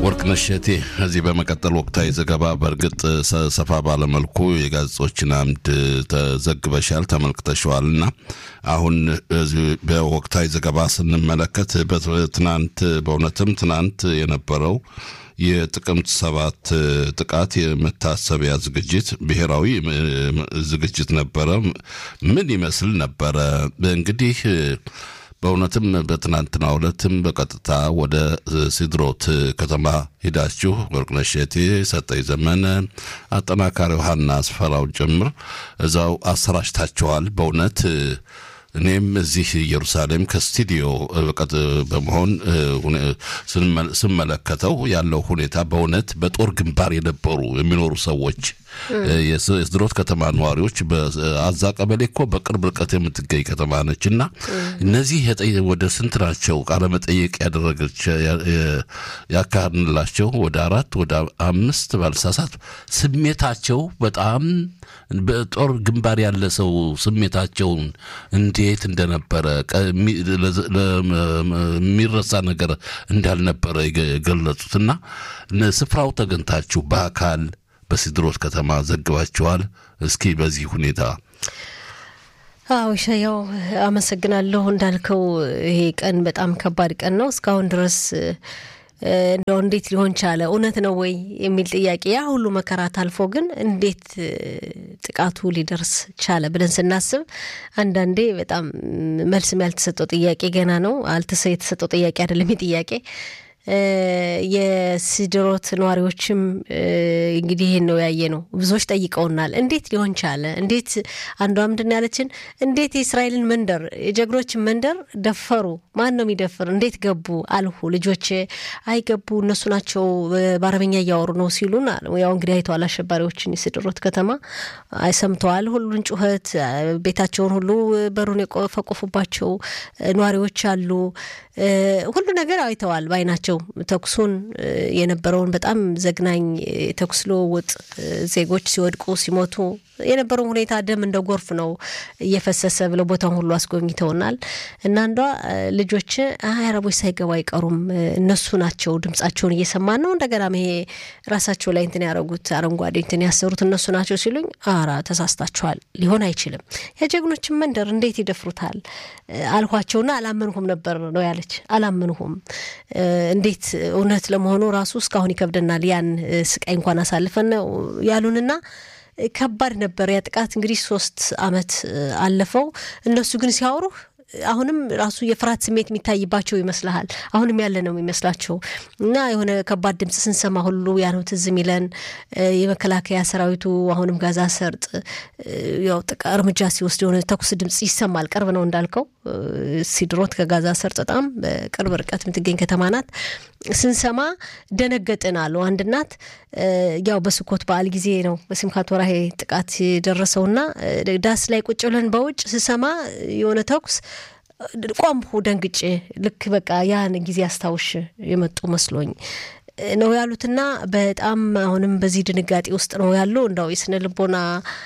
ወርቅነሽ እቴ እዚህ በመቀጠል ወቅታዊ ዘገባ በእርግጥ ሰፋ ባለመልኩ የጋዜጦችን አምድ ተዘግበሻል ተመልክተሸዋል እና አሁን በወቅታዊ ዘገባ ስንመለከት ትናንት በእውነትም ትናንት የነበረው የጥቅምት ሰባት ጥቃት የመታሰቢያ ዝግጅት ብሔራዊ ዝግጅት ነበረ። ምን ይመስል ነበረ? እንግዲህ በእውነትም በትናንትናው ዕለትም በቀጥታ ወደ ሲድሮት ከተማ ሄዳችሁ ወርቅነሽ እቴ፣ ሰጠኝ ዘመነ፣ አጠናካሪው ሀና አስፈራውን ጭምር እዛው አሰራጭታችኋል። በእውነት እኔም እዚህ ኢየሩሳሌም ከስቱዲዮ በመሆን ስመለከተው ያለው ሁኔታ በእውነት በጦር ግንባር የነበሩ የሚኖሩ ሰዎች የስድሮት ከተማ ነዋሪዎች በአዛ ቀበሌ እኮ በቅርብ ርቀት የምትገኝ ከተማ ነች እና እነዚህ ወደ ስንት ናቸው ቃለመጠየቅ ያደረገች ያካሄድንላቸው ወደ አራት ወደ አምስት ባልሳሳት ስሜታቸው በጣም በጦር ግንባር ያለ ሰው ስሜታቸውን እንዴት እንደነበረ የሚረሳ ነገር እንዳልነበረ የገለጹትና ስፍራው ተገኝታችሁ በአካል በሲድሮት ከተማ ዘግባችኋል። እስኪ በዚህ ሁኔታ አዎ ሻያው አመሰግናለሁ። እንዳልከው ይሄ ቀን በጣም ከባድ ቀን ነው። እስካሁን ድረስ እንደው እንዴት ሊሆን ቻለ እውነት ነው ወይ የሚል ጥያቄ ያ ሁሉ መከራ ታልፎ ግን እንዴት ጥቃቱ ሊደርስ ቻለ ብለን ስናስብ አንዳንዴ በጣም መልስም ያልተሰጠው ጥያቄ ገና ነው። አልተሰ የተሰጠው ጥያቄ አይደለም ይህ ጥያቄ የሲድሮት ነዋሪዎችም እንግዲህ ይህን ነው ያየ ነው። ብዙዎች ጠይቀውናል። እንዴት ሊሆን ቻለ? እንዴት አንዷ ምንድን ያለችን እንዴት የእስራኤልን መንደር የጀግኖችን መንደር ደፈሩ? ማን ነው የሚደፍር? እንዴት ገቡ? አልሁ ልጆቼ አይገቡ እነሱ ናቸው በአረበኛ እያወሩ ነው ሲሉን፣ ያው እንግዲህ አይተዋል አሸባሪዎችን የሲድሮት ከተማ አይሰምተዋል። ሁሉን ጩኸት ቤታቸውን ሁሉ በሩን የቆፈቆፉባቸው ነዋሪዎች አሉ። ሁሉ ነገር አይተዋል ባይናቸው ተኩሱን የነበረውን በጣም ዘግናኝ ተኩስ ልውውጥ ዜጎች ሲወድቁ ሲሞቱ የነበረውን ሁኔታ ደም እንደ ጎርፍ ነው እየፈሰሰ ብለው ቦታውን ሁሉ አስጎብኝተውናል። እና አንዷ ልጆች አረቦች ሳይገቡ አይቀሩም እነሱ ናቸው ድምጻቸውን እየሰማን ነው። እንደገና ይሄ ራሳቸው ላይ እንትን ያደረጉት አረንጓዴ እንትን ያሰሩት እነሱ ናቸው ሲሉኝ፣ አራ ተሳስታችኋል፣ ሊሆን አይችልም። የጀግኖችን መንደር እንዴት ይደፍሩታል አልኳቸውና አላመንሁም ነበር ነው ያለች። አላመንሁም እንዴት እውነት ለመሆኑ ራሱ እስካሁን ይከብደናል። ያን ስቃይ እንኳን አሳልፈን ነው ያሉንና ከባድ ነበር ያ ጥቃት። እንግዲህ ሶስት አመት አለፈው። እነሱ ግን ሲያወሩህ አሁንም ራሱ የፍርሃት ስሜት የሚታይባቸው ይመስልሃል። አሁንም ያለ ነው የሚመስላቸው እና የሆነ ከባድ ድምፅ ስንሰማ ሁሉ ያ ነው ትዝ የሚለን። የመከላከያ ሰራዊቱ አሁንም ጋዛ ሰርጥ ያው እርምጃ ሲወስድ የሆነ ተኩስ ድምፅ ይሰማል። ቅርብ ነው እንዳልከው ሲድሮት ከጋዛ ሰርጥ በጣም በቅርብ ርቀት የምትገኝ ከተማ ናት። ስንሰማ ደነገጥን አሉ አንድ እናት። ያው በስኮት በዓል ጊዜ ነው በሲምካት ወርሃ ጥቃት የደረሰውና ዳስ ላይ ቁጭ ብለን በውጭ ስሰማ የሆነ ተኩስ ቆምሁ ደንግጬ። ልክ በቃ ያን ጊዜ አስታውሽ የመጡ መስሎኝ ነው ያሉትና በጣም አሁንም በዚህ ድንጋጤ ውስጥ ነው ያሉ። እንደው የስነ ልቦና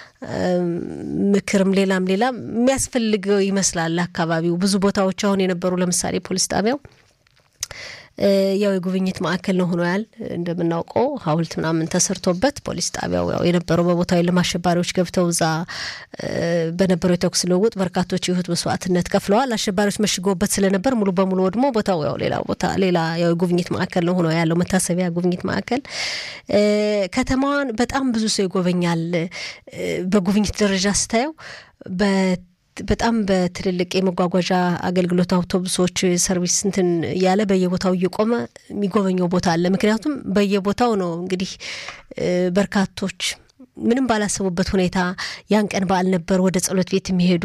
ምክርም ሌላም ሌላም የሚያስፈልገው ይመስላል። አካባቢው ብዙ ቦታዎች አሁን የነበሩ ለምሳሌ ፖሊስ ጣቢያው ያው የጉብኝት ማዕከል ነው ሆኖ ያል እንደምናውቀው ሐውልት ምናምን ተሰርቶበት ፖሊስ ጣቢያው ያው የነበረው በቦታው የለም አሸባሪዎች ገብተው እዛ በነበረው የተኩስ ልውውጥ በርካቶች የህይወት መስዋዕትነት ከፍለዋል። አሸባሪዎች መሽገውበት ስለነበር ሙሉ በሙሉ ወድሞ ቦታው ያው ሌላ ቦታ ሌላ ያው የጉብኝት ማዕከል ነው ሆኖ ያለው መታሰቢያ ጉብኝት ማዕከል። ከተማዋን በጣም ብዙ ሰው ይጎበኛል። በጉብኝት ደረጃ ስታየው በጣም በትልልቅ የመጓጓዣ አገልግሎት አውቶቡሶች ሰርቪስ እንትን እያለ በየቦታው እየቆመ የሚጎበኘው ቦታ አለ። ምክንያቱም በየቦታው ነው እንግዲህ በርካቶች ምንም ባላሰቡበት ሁኔታ ያን ቀን በዓል ነበር ወደ ጸሎት ቤት የሚሄዱ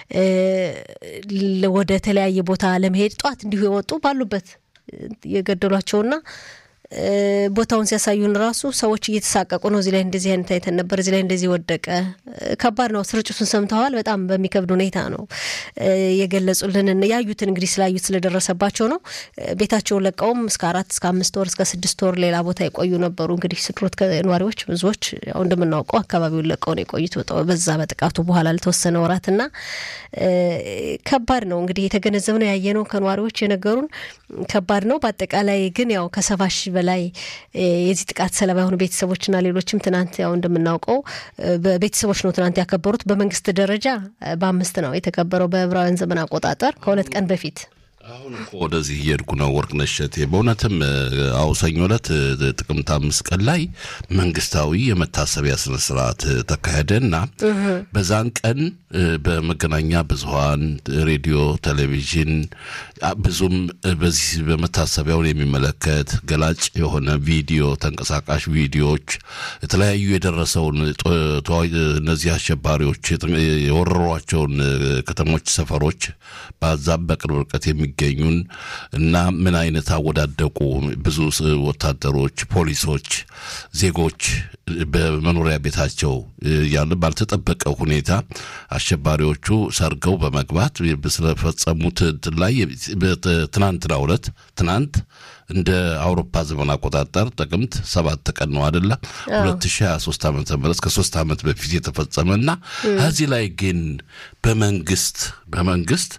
ወደ ተለያየ ቦታ ለመሄድ ጠዋት እንዲሁ የወጡ ባሉበት የገደሏቸውና ቦታውን ሲያሳዩን ራሱ ሰዎች እየተሳቀቁ ነው። እዚህ ላይ እንደዚህ አይነት አይተን ነበር፣ እዚህ ላይ እንደዚህ ወደቀ። ከባድ ነው። ስርጭቱን ሰምተዋል። በጣም በሚከብድ ሁኔታ ነው የገለጹልን። ያዩትን እንግዲህ ስላዩት ስለደረሰባቸው ነው። ቤታቸውን ለቀውም እስከ አራት እስከ አምስት ወር እስከ ስድስት ወር ሌላ ቦታ የቆዩ ነበሩ። እንግዲህ ስድሮት ነዋሪዎች ብዙዎች ያው እንደምናውቀው አካባቢውን ለቀው ነው የቆዩት በዛ በጥቃቱ በኋላ ለተወሰነ ወራትና ከባድ ነው እንግዲህ የተገነዘብነው ያየነው ከነዋሪዎች የነገሩን ከባድ ነው። በአጠቃላይ ግን ያው ከሰባ ሺህ በላይ የዚህ ጥቃት ሰለባ የሆኑ ቤተሰቦችና ሌሎችም ትናንት ያው እንደምናውቀው በቤተሰቦች ነው ትናንት ያከበሩት። በመንግስት ደረጃ በአምስት ነው የተከበረው በዕብራውያን ዘመን አቆጣጠር ከሁለት ቀን በፊት አሁን እኮ ወደዚህ እየሄድኩ ነው። ወርቅነሽ እሸቴ በእውነትም አዎ፣ ሰኞ ዕለት ጥቅምት አምስት ቀን ላይ መንግስታዊ የመታሰቢያ ስነስርዓት ተካሄደና በዛን ቀን በመገናኛ ብዙኃን ሬዲዮ፣ ቴሌቪዥን ብዙም በዚህ በመታሰቢያውን የሚመለከት ገላጭ የሆነ ቪዲዮ፣ ተንቀሳቃሽ ቪዲዮዎች የተለያዩ የደረሰውን እነዚህ አሸባሪዎች የወረሯቸውን ከተሞች፣ ሰፈሮች በዛም በቅርብ ርቀት የሚገኙን እና ምን አይነት አወዳደቁ ብዙ ወታደሮች፣ ፖሊሶች፣ ዜጎች በመኖሪያ ቤታቸው ያለ ባልተጠበቀ ሁኔታ አሸባሪዎቹ ሰርገው በመግባት ስለፈጸሙት ላይ ትናንትናው ዕለት ትናንት እንደ አውሮፓ ዘመን አቆጣጠር ጥቅምት ሰባት ቀን ነው አደለ? ሁለት ሺ ሀያ ሶስት ዓመተ ምህረት ከሶስት ዓመት በፊት የተፈጸመ እና ከዚህ ላይ ግን በመንግስት በመንግስት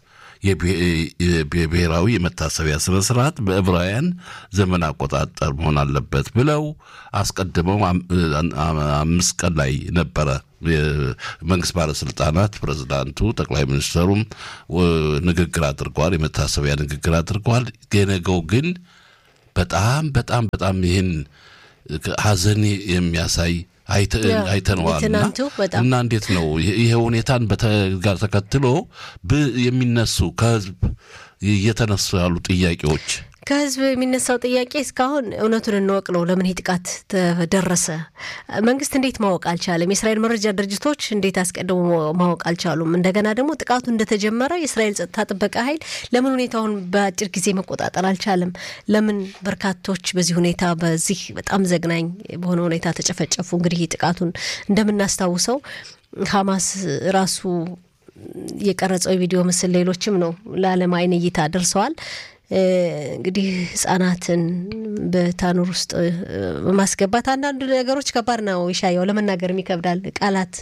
የብሔራዊ የመታሰቢያ ስነ ስርዓት በዕብራውያን ዘመን አቆጣጠር መሆን አለበት ብለው አስቀድመው አምስት ቀን ላይ ነበረ መንግስት ባለስልጣናት ፕሬዚዳንቱ፣ ጠቅላይ ሚኒስትሩም ንግግር አድርገዋል። የመታሰቢያ ንግግር አድርገዋል። የነገው ግን በጣም በጣም በጣም ይህን ሀዘን የሚያሳይ አይተነዋል እና እንዴት ነው ይሄ ሁኔታን ጋር ተከትሎ የሚነሱ ከህዝብ እየተነሱ ያሉ ጥያቄዎች ከህዝብ የሚነሳው ጥያቄ እስካሁን እውነቱን እንወቅ ነው። ለምን ይህ ጥቃት ተደረሰ? መንግስት እንዴት ማወቅ አልቻለም? የእስራኤል መረጃ ድርጅቶች እንዴት አስቀድሞ ማወቅ አልቻሉም? እንደገና ደግሞ ጥቃቱ እንደተጀመረ የእስራኤል ጸጥታ ጥበቃ ኃይል ለምን ሁኔታውን በአጭር ጊዜ መቆጣጠር አልቻለም? ለምን በርካቶች በዚህ ሁኔታ በዚህ በጣም ዘግናኝ በሆነ ሁኔታ ተጨፈጨፉ? እንግዲህ ጥቃቱን እንደምናስታውሰው ሀማስ ራሱ የቀረጸው የቪዲዮ ምስል ሌሎችም ነው ለዓለም አይን እይታ ደርሰዋል። እንግዲህ ህጻናትን በታኑር ውስጥ በማስገባት አንዳንዱ ነገሮች ከባድ ነው። ይሻየው ለመናገርም ይከብዳል። ቃላት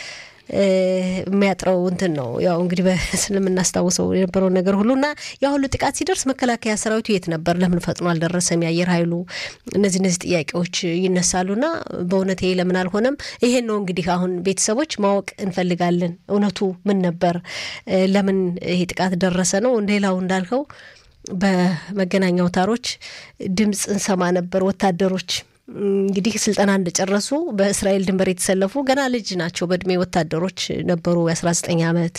የሚያጥረው እንትን ነው። ያው እንግዲህ ስለምናስታውሰው የነበረውን ነገር ሁሉ እና ያ ሁሉ ጥቃት ሲደርስ መከላከያ ሰራዊቱ የት ነበር? ለምን ፈጥኖ አልደረሰም? የአየር ኃይሉ እነዚህ እነዚህ ጥያቄዎች ይነሳሉና በእውነት ይሄ ለምን አልሆነም? ይሄን ነው እንግዲህ አሁን ቤተሰቦች ማወቅ እንፈልጋለን። እውነቱ ምን ነበር? ለምን ይሄ ጥቃት ደረሰ ነው። ሌላው እንዳልከው በመገናኛ አውታሮች ድምፅ እንሰማ ነበር። ወታደሮች እንግዲህ ስልጠና እንደጨረሱ በእስራኤል ድንበር የተሰለፉ ገና ልጅ ናቸው በእድሜ ወታደሮች ነበሩ። የአስራ ዘጠኝ ዓመት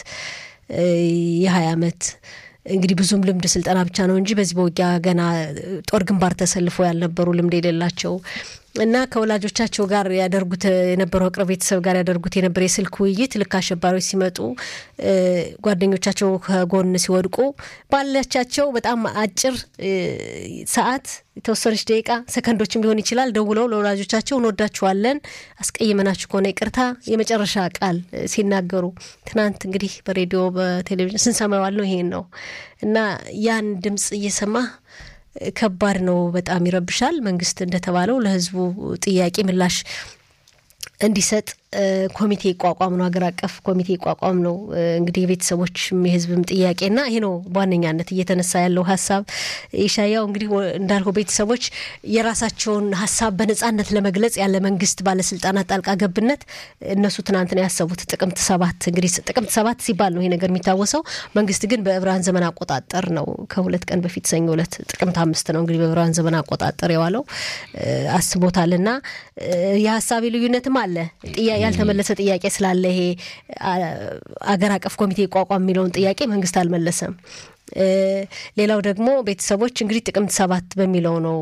የሀያ ዓመት እንግዲህ ብዙም ልምድ ስልጠና ብቻ ነው እንጂ በዚህ በውጊያ ገና ጦር ግንባር ተሰልፈው ያልነበሩ ልምድ የሌላቸው እና ከወላጆቻቸው ጋር ያደርጉት የነበረው ቅርብ ቤተሰብ ጋር ያደርጉት የነበረ የስልክ ውይይት ልክ አሸባሪዎች ሲመጡ ጓደኞቻቸው ከጎን ሲወድቁ ባለቻቸው በጣም አጭር ሰዓት የተወሰነች ደቂቃ ሰከንዶችም ሊሆን ይችላል ደውለው ለወላጆቻቸው እንወዳችኋለን፣ አስቀይመናችሁ ከሆነ ይቅርታ የመጨረሻ ቃል ሲናገሩ ትናንት እንግዲህ በሬዲዮ በቴሌቪዥን ስንሰማዋል ነው ይሄን ነው እና ያን ድምፅ እየሰማ ከባድ ነው። በጣም ይረብሻል። መንግስት እንደተባለው ለህዝቡ ጥያቄ ምላሽ እንዲሰጥ ኮሚቴ ይቋቋም ነው፣ ሀገር አቀፍ ኮሚቴ ይቋቋም ነው። እንግዲህ የቤተሰቦችም የህዝብም ጥያቄና ይሄ ነው በዋነኛነት እየተነሳ ያለው ሀሳብ። ኢሻያው እንግዲህ እንዳልከው ቤተሰቦች የራሳቸውን ሀሳብ በነጻነት ለመግለጽ ያለ መንግስት ባለስልጣናት ጣልቃ ገብነት እነሱ ትናንት ነው ያሰቡት ጥቅምት ሰባት እንግዲህ ጥቅምት ሰባት ሲባል ነው ይሄ ነገር የሚታወሰው። መንግስት ግን በዕብራን ዘመን አቆጣጠር ነው ከሁለት ቀን በፊት ሰኞ ዕለት ጥቅምት አምስት ነው እንግዲህ በዕብራን ዘመን አቆጣጠር የዋለው አስቦታልና የሀሳብ ልዩነትም አለ ያልተመለሰ ጥያቄ ስላለ ይሄ አገር አቀፍ ኮሚቴ ይቋቋም የሚለውን ጥያቄ መንግስት አልመለሰም። ሌላው ደግሞ ቤተሰቦች እንግዲህ ጥቅምት ሰባት በሚለው ነው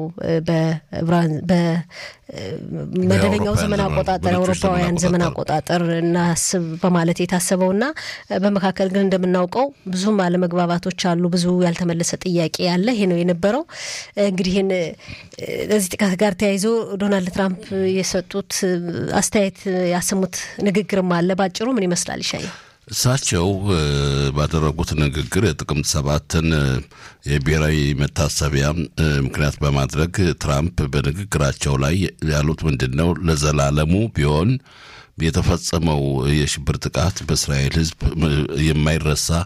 በመደበኛው ዘመን አቆጣጠር የአውሮፓውያን ዘመን አቆጣጠር እናስብ በማለት የታሰበውና በመካከል ግን እንደምናውቀው ብዙም አለመግባባቶች አሉ። ብዙ ያልተመለሰ ጥያቄ ያለ ይሄ ነው የነበረው። እንግዲህ ይህን ለዚህ ጥቃት ጋር ተያይዞ ዶናልድ ትራምፕ የሰጡት አስተያየት ያሰሙት ንግግርም አለ። ባጭሩ ምን ይመስላል ይሻየው? እሳቸው ባደረጉት ንግግር የጥቅምት ሰባትን የብሔራዊ መታሰቢያ ምክንያት በማድረግ ትራምፕ በንግግራቸው ላይ ያሉት ምንድን ነው? ለዘላለሙ ቢሆን የተፈጸመው የሽብር ጥቃት በእስራኤል ሕዝብ የማይረሳ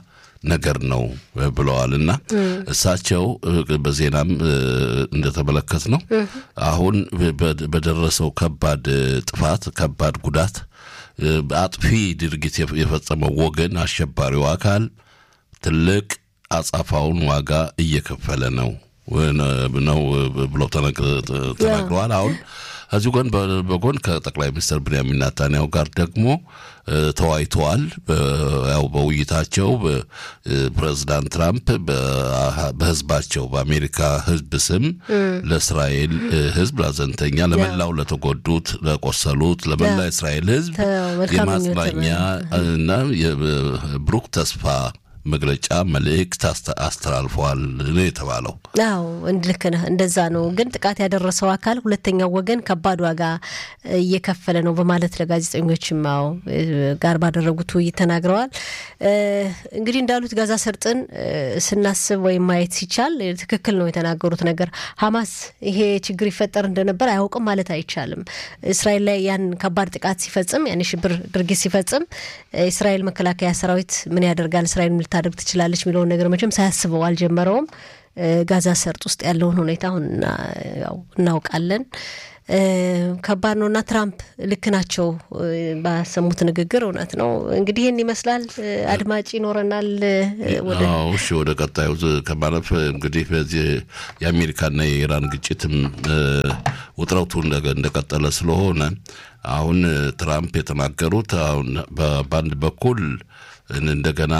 ነገር ነው ብለዋል እና እሳቸው በዜናም እንደተመለከት ነው አሁን በደረሰው ከባድ ጥፋት ከባድ ጉዳት አጥፊ ድርጊት የፈጸመው ወገን አሸባሪው አካል ትልቅ አጻፋውን ዋጋ እየከፈለ ነው ነው ብለው ተናግረዋል። አሁን ከዚሁ ጎን በጎን ከጠቅላይ ሚኒስትር ብንያሚን ናታንያሁ ጋር ደግሞ ተወያይተዋል። ያው በውይይታቸው ፕሬዚዳንት ትራምፕ በህዝባቸው በአሜሪካ ህዝብ ስም ለእስራኤል ህዝብ ላዘንተኛ፣ ለመላው ለተጎዱት፣ ለቆሰሉት፣ ለመላ እስራኤል ህዝብ የማጽናኛ እና የብሩክ ተስፋ መግለጫ መልእክት አስተላልፈዋል ነው የተባለው። አዎ ልክ ነህ፣ እንደዛ ነው። ግን ጥቃት ያደረሰው አካል ሁለተኛው ወገን ከባድ ዋጋ እየከፈለ ነው በማለት ለጋዜጠኞችም አዎ ጋር ባደረጉት ውይይት ተናግረዋል። እንግዲህ እንዳሉት ጋዛ ሰርጥን ስናስብ ወይም ማየት ሲቻል ትክክል ነው የተናገሩት ነገር። ሀማስ ይሄ ችግር ይፈጠር እንደነበር አያውቅም ማለት አይቻልም። እስራኤል ላይ ያን ከባድ ጥቃት ሲፈጽም ያን የሽብር ድርጊት ሲፈጽም የእስራኤል መከላከያ ሰራዊት ምን ያደርጋል እስራኤል ልታደርግ ትችላለች የሚለውን ነገር መቼም ሳያስበው አልጀመረውም። ጋዛ ሰርጥ ውስጥ ያለውን ሁኔታ አሁን እናውቃለን። ከባድ ነው እና ትራምፕ ልክ ናቸው ባሰሙት ንግግር እውነት ነው። እንግዲህ ይህን ይመስላል። አድማጭ ይኖረናል። እሺ፣ ወደ ቀጣዩ ከማለፍ እንግዲህ በዚህ የአሜሪካና የኢራን ግጭትም ውጥረቱ እንደቀጠለ ስለሆነ አሁን ትራምፕ የተናገሩት አሁን በአንድ በኩል እንደገና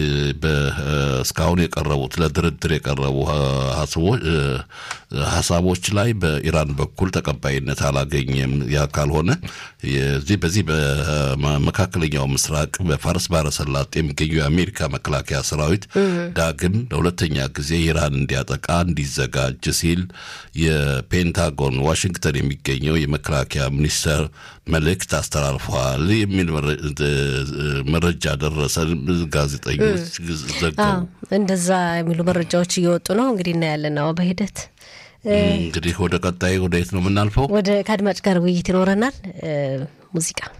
እስካሁን የቀረቡት ለድርድር የቀረቡ ሀሳቦች ላይ በኢራን በኩል ተቀባይነት አላገኘም። ያ ካልሆነ ዚህ በዚህ በመካከለኛው ምስራቅ በፋርስ ባህረ ሰላጤ የሚገኙ የአሜሪካ መከላከያ ሰራዊት ዳግም ለሁለተኛ ጊዜ ኢራን እንዲያጠቃ እንዲዘጋጅ ሲል የፔንታጎን ዋሽንግተን የሚገኘው የመከላከያ ሚኒስቴር መልእክት አስተላልፈዋል የሚል መረጃ ደረሰ። ጋዜጠኞች ዘገቡ። እንደዛ የሚሉ መረጃዎች እየወጡ ነው። እንግዲህ እናያለን ነው በሂደት እንግዲህ ወደ ቀጣይ ወደ የት ነው የምናልፈው? ወደ ከአድማጭ ጋር ውይይት ይኖረናል። ሙዚቃ